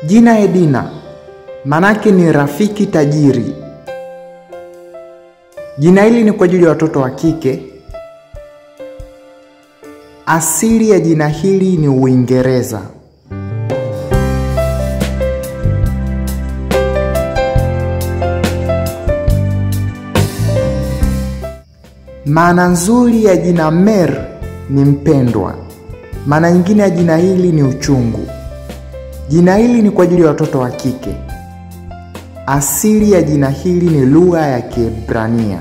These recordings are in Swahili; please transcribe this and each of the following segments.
Jina Edina manake ni rafiki tajiri. Jina hili ni kwa ajili ya watoto wa kike. Asili ya jina hili ni Uingereza. Maana nzuri ya jina Mer ni mpendwa. Maana nyingine ya jina hili ni uchungu. Jina hili ni kwa ajili ya watoto wa kike. Asili ya jina hili ni lugha ya Kiebrania.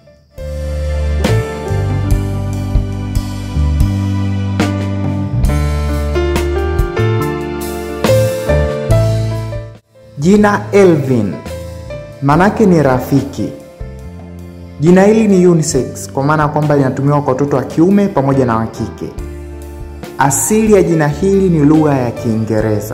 Jina Elvin manake ni rafiki. Jina hili ni unisex kwa maana ya kwamba linatumiwa kwa watoto wa kiume pamoja na wa kike. Asili ya jina hili ni lugha ya Kiingereza.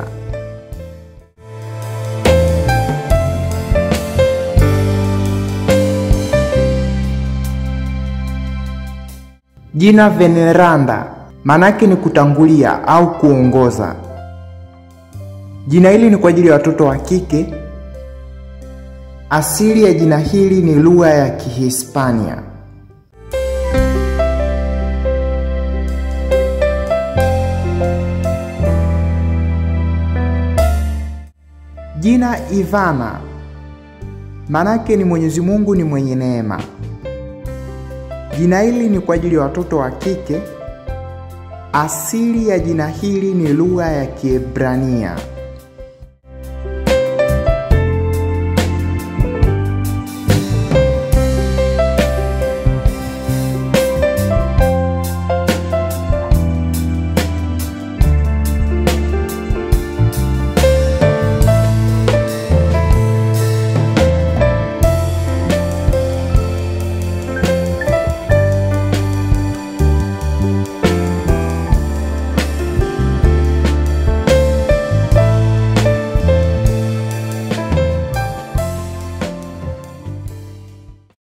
Jina Veneranda manake ni kutangulia au kuongoza. Jina hili ni kwa ajili ya watoto wa kike. Asili ya jina hili ni lugha ya Kihispania. Jina Ivana manake ni Mwenyezi Mungu ni mwenye neema. Jina hili ni kwa ajili ya watoto wa kike. Asili ya jina hili ni lugha ya Kiebrania.